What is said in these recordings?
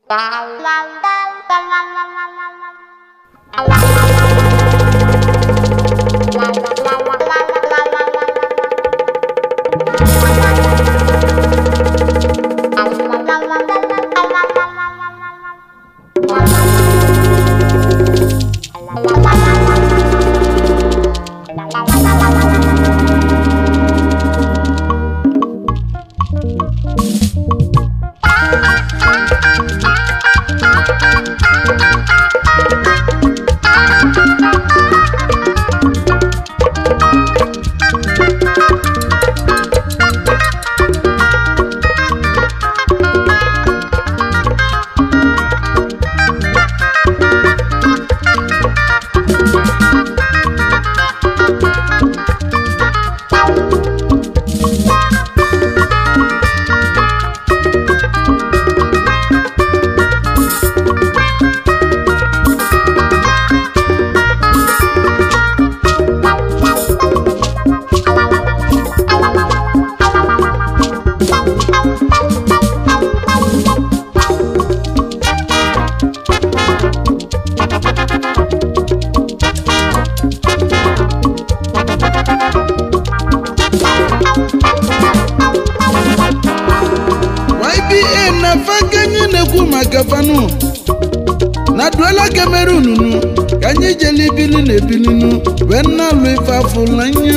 YBA na faka anyị na-ekwu maka fanu na duela Cameroon nu ka anyị jele ibili na ebilinu wee na-alụ ife afụlanya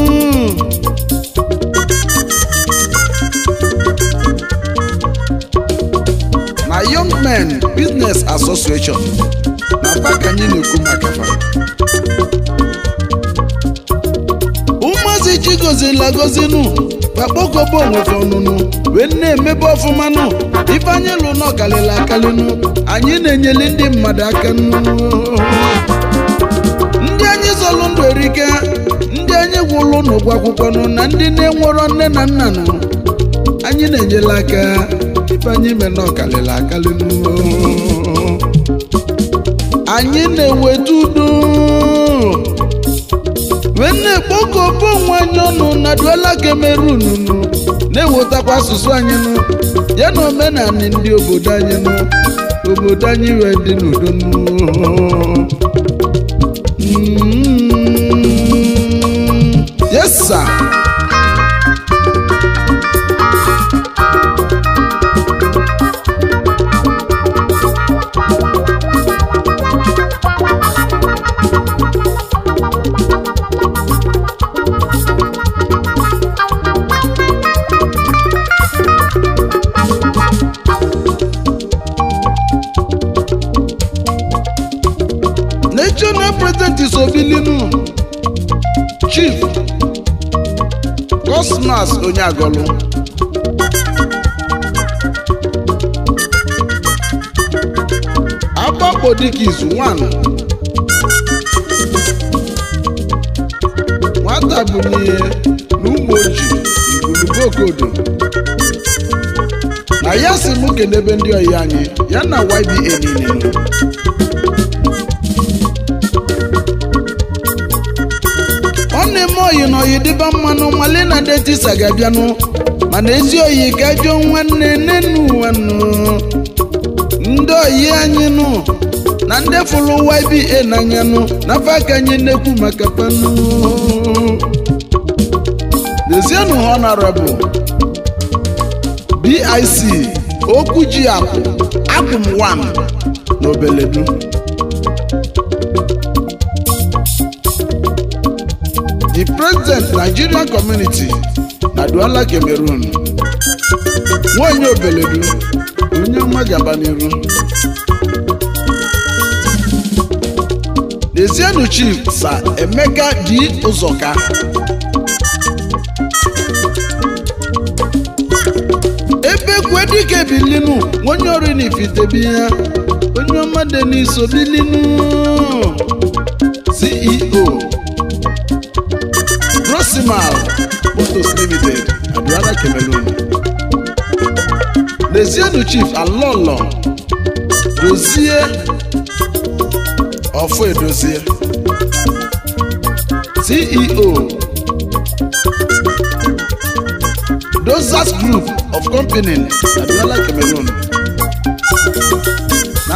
na Young Men Business Association na faka anyị na-ekwu maka fa ụmụazị chigozila gozinu bakpokọba onwefe ọnụnụ wee na-emebe ọfụmanụ ife anyị lụ n'ọkalịla akalịnụ anyị na-enyeli ndị mmadụ aka nụ ndị anyị zọlụ ndụ erike ndị anyị gwụlụ n'ụgwọ akwụkwọ nụ na ndị na-enwerọ nne na nna nụ anyị na-enyela aka ife anyị mee n'ọkalịla akalịnụ anyị na-eweta udo wee na-ekpokọba onwe anyị ọnụ na duela Cameroon nụ na-ewetakwa asụsụ anyị nụ ya na omenala ndị obodo anyị nụ obodo anyị wee dị n'udo nụ Mm, yes sir national president is obilinu chief cosmas onyeagolu agbakpo dịka izu nwanụ nwata bụ n'ihe na ụmụ oji igulugokodo na ya si mụ kenebe ndị oyi anyị ya na YBA niile nọ. ọ na-eme oyi na oyi dịba mmanụ mali na detisa ga-abịanụ mana ezi oyi ka jụọ nwanne nenu nwannu ndị oyi anyị nụ na ndị fụrụ YBA n'anya nụ n'afọ aka anyị na-ekwu maka panụ lezienụ honorable BIC okwu ji akụ akụm 1 na obeledu the president nigerian community na Douala Cameroon nwanyị obeledu onye ọma gaba n'iru Ezienu chief sa Emeka di ụzọka ebe kwe dike bilinu onye ọrụ n'ifitebi ya onye ọma dị n'iso bilinu CEO Rosimal Motors Limited Douala Cameroon Lezienu chief Alolo dozie ọfọ edozie ceo dozas group of company na Douala Cameroon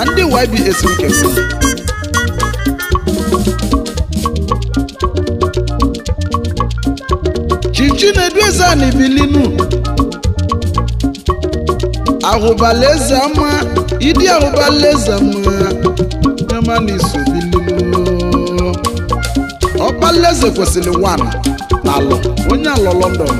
na ndị ybs nke unu chichi na-edu eze a na-ebilinu ahụbala eze ama ịdị ahụbala eze ama nyama na iso bilinu ọkpala eze kwesịrị wan na alọ onye alọ london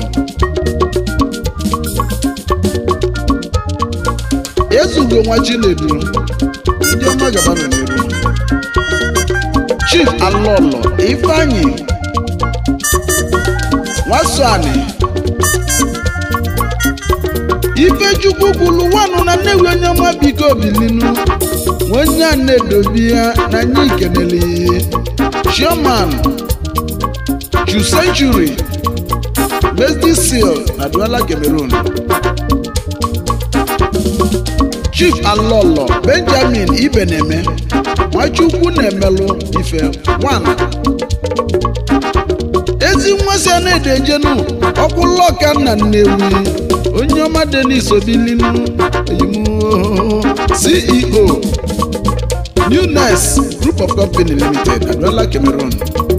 ezugo nwa chinedu ndị ọma gaba nọ n'iru chief alọlọ ifeanyi nwasani ifechukwu kwulu wanụ na nnewi onye ọma biko bilinu onye a na-edobi ya na anyị kenele chairman chu century mesdi seal na duala cameroon chief alọlọ benjamin ibeneme nwachukwu na-emelụ ife one ezi nwa si a na-edejenu ọkwụlọka nna nnewi onye ọma denis obilinu eyimuo ceo newness group of company limited aduala cameroon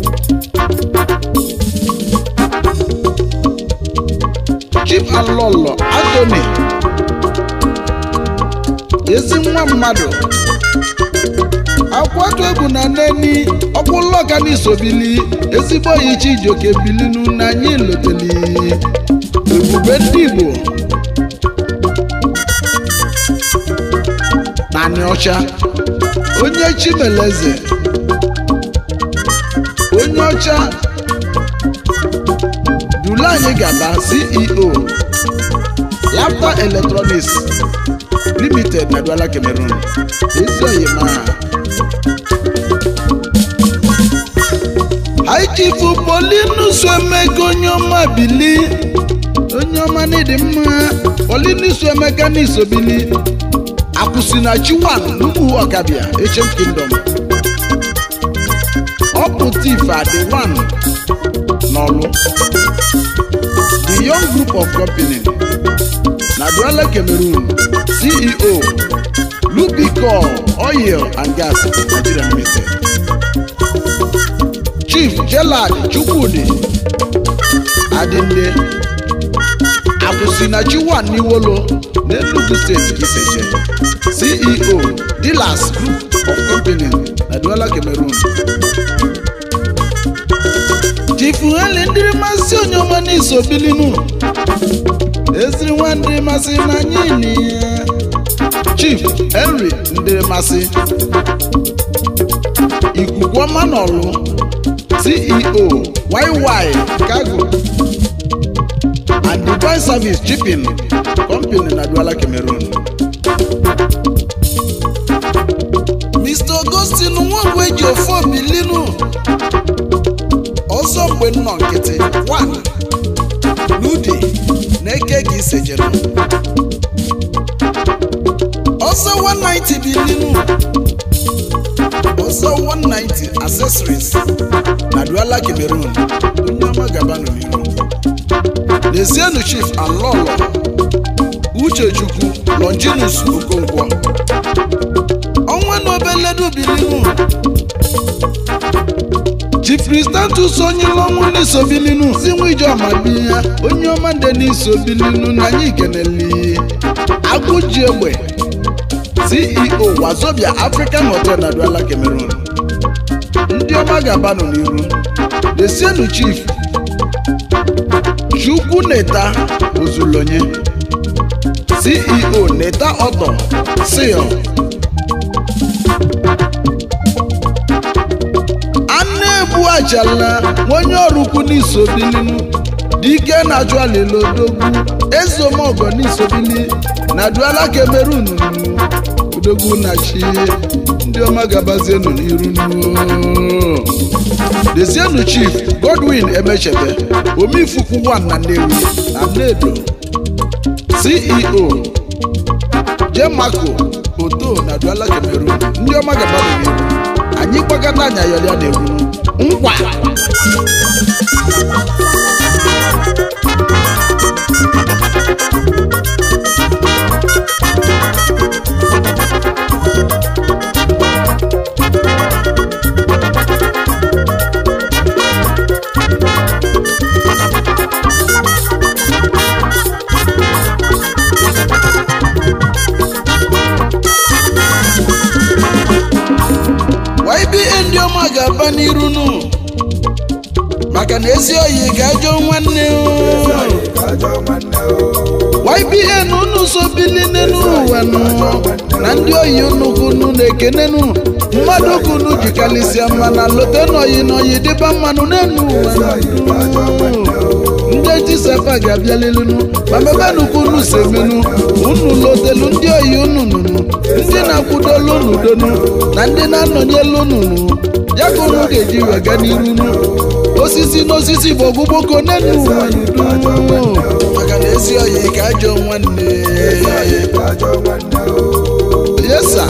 chief alọlọ anthony ezi nwa mmadụ akwatu egwu na neni ọkwụlọka n'isobili ezigbo oyi chijioke bilinu na anyị loteli ebube ndị igbo naanị ọcha onye chimeleze onye ọcha dula anyị gaba ceo lapta electronics limited na duala cameroon ezi oyima haichifu polinus emeka onye ọma bili onye ọma n'ịdị mma polinus emeka n'isobili akwụsị na chiwan n'ugwu ọkabịa echem kingdom ọpụta ife adị wan n'ọlụ the young group of company na duala cameroon ceo lubicol oil and gas nigeria limited chief gelad chukwudi adinde akwụsịnachi wan n'iwolo n'enugu steeti ka iseje ceo dealers group of company na duala cameroon chief heli ndịrị masị onye ọma n'iso bilinu eziri nwa ndịrị masị na anyị ni ya chief henry ndịrị masị ikuku ọma n'ọlụ ceo yy cargo and divine service shipping company na duala cameroon mr augustine nwangwu eji ofe obilinu ọzọ mgbe nnọ nkịtị wan n'udi na-eke gị isejere ọzọ 190 bilinu ọzọ 190 accessories na duala cameroon onye ọma gabanụ n'iru lezienụ chief alọlọ uchechukwu longinus okonkwo ọnwa na obeledu bilinu chief kristantus onye ọnwụ n'isobilinu zinwa ijeọma biya onye ọma ndị n'isobilinu na anyị keneli agụji egbe ceo wazobia african hotel na duala cameroon ndị ọma ga-abanụ n'iru desienu chief chukwu neta ozulonye ceo neta ọtọ sil anụ ebu achala onye ọrụ ukwu n'isobilinu dike na-achụ alilodogwu ezeomogo n'isobili na duala cameroon odogwu na chi ndị ọma gabazienu n'iru nuo dezienu chief godwin emechebe omifukwu 1 na nnewi na nnedo ceo jemako oto na duala cameroon ndị ọma gabazienu n'iru anyị gbakọta anya yọrịa na-egwu nkwa gaba n'iru nụ maka na ezi oyi ga-ajọ nwanne o. YBN unu so bili n'elu ụwa nụ na ndị oyi unu kunu na-ekenenu mmadụ kunu jikarịsịa mma na lote n'oyi n'oyi dịba mmanụ n'elu ụwa nụ. ndị ejisefa ga-abịalilinu ma mebenụ kunu semenu unu lotelu ndị oyi unu nụnụ ndị na-akwụdolu unu donu na ndị na-anọnyelu unu nụ ya ka unu ga-eji wega n'iru nu osisi n'osisi bụ ọgbụgboko n'elu ụwa nụ maka na ezi oyi ka ajọ nwanne yesa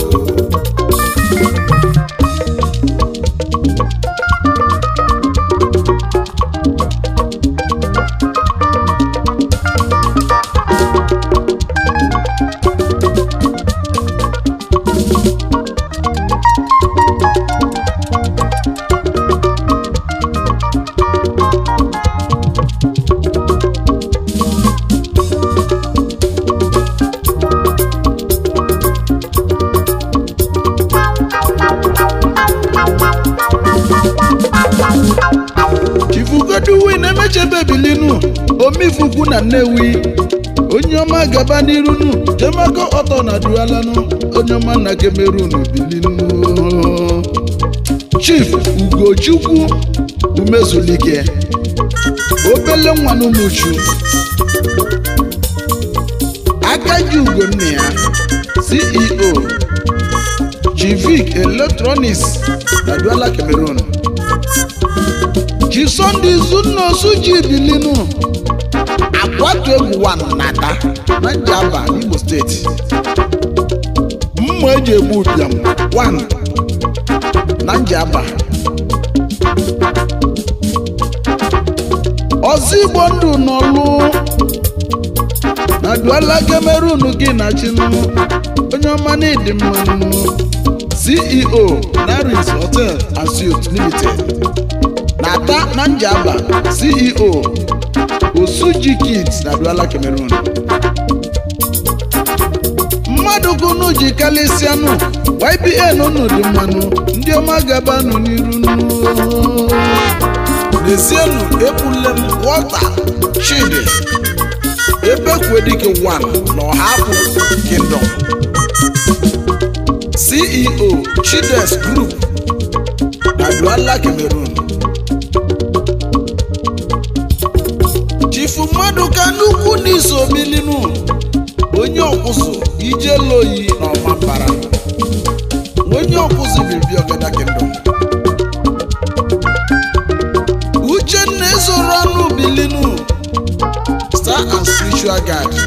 chifugoduwi na-emechebe bilinu omifukwu na nnewi onye ọma gaba n'irunu jemako ọtọ na dualanu onye ọma na kemerunu bilinu chief ugochukwu umezulike obele nwa n'umuchu akaji ugo nne ya ceo chivik electronics na duala cameroon ji sọnde izunosu ji bilinu akwatu egwu wan nata na njaba n'imo steeti mma eji egbu ụbịam wan na njaba ọzọ igbo ndụ n'ọlụ na duala cameroon gị na chinu onye ọma na ịdị mmanụ ceo naris hotel and suites limited na-ata na njaba ceo osuji kids na duala cameroon mmadụ kunu ji kalịsịanụ ybn unu dị mmanụ ndị ọma gabanụ n'iru nụ. n'ezienụ epulem wọta chidi ebekwedike 1 na ọhapụ kingdom ceo chides group na duala cameroon chifu mmadụ ka nnukwu n'iso bilinu onye ọkwụsụ ijeloyi na ọmambara onye ọkwụsụ bibi ọgada kingdom uchenna ezoro ọnụ bilinu star and spiritual guide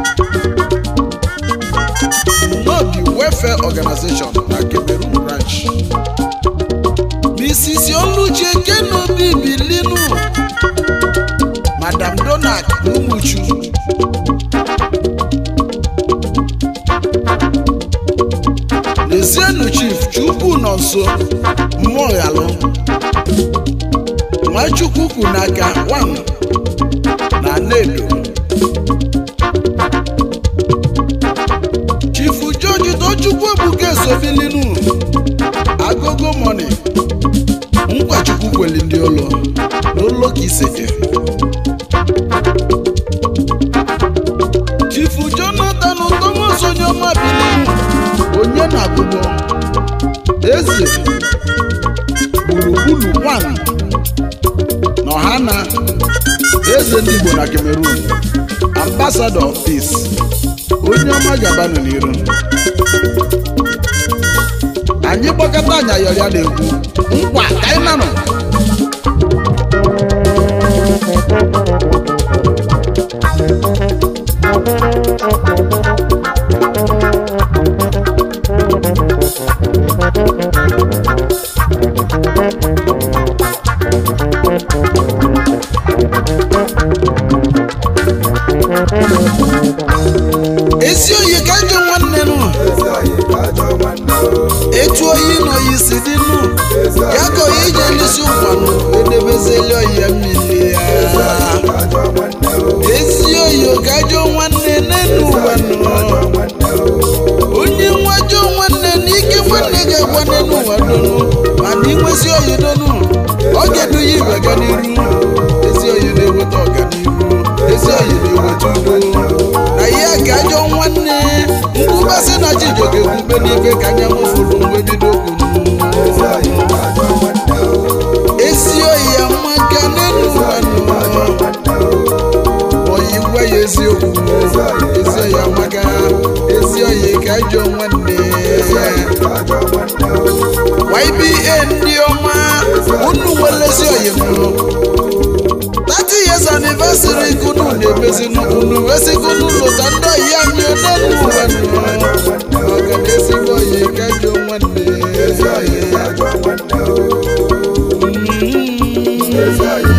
n'obi welfare organization na cameroon branch mrs oluchi ekenobi bilinu madam donald umuchu n'ezienụ chief chukwu nọ nso mmụọ ghalụ nwachukwu kwu n'aka wan na nedo chifu george tochukwu ebuka esobilinu agogo moni nkwachukwu kweli ndị ụlọ n'ụlọ ka iseke chifu jonathan thomas onyeọma bilinu onye na-agụgbọ eze gburugburu wan na ọhana eze ndị igbo na cameroon ambassador of peace onye ọma gabanụ n'iru anyị gbakọta anya yọrịa na-ekwu nkwa ka anyị nanụ ezi oyi ka njọ nwanne nụ etu oyi na oyi si dị nụ ya ka oyi je n'isi ụzọ ga-ekwube n'ife ka anya mụfụrụ mgbe bido kwuru esi oyi ya maka n'elu ụwa oyi gwa ya eziokwu ezi oyi amaka ezi oyi ka ajọ nwanne YBA ndị ọma unu nwelezi oyi mụrụ 30 years anniversary kunu na-emezi unu wesigunu lụta ndị oyi anyị n'elu ụwa nọ maka na ezigbo oyi ka ajọ nwanne Mm.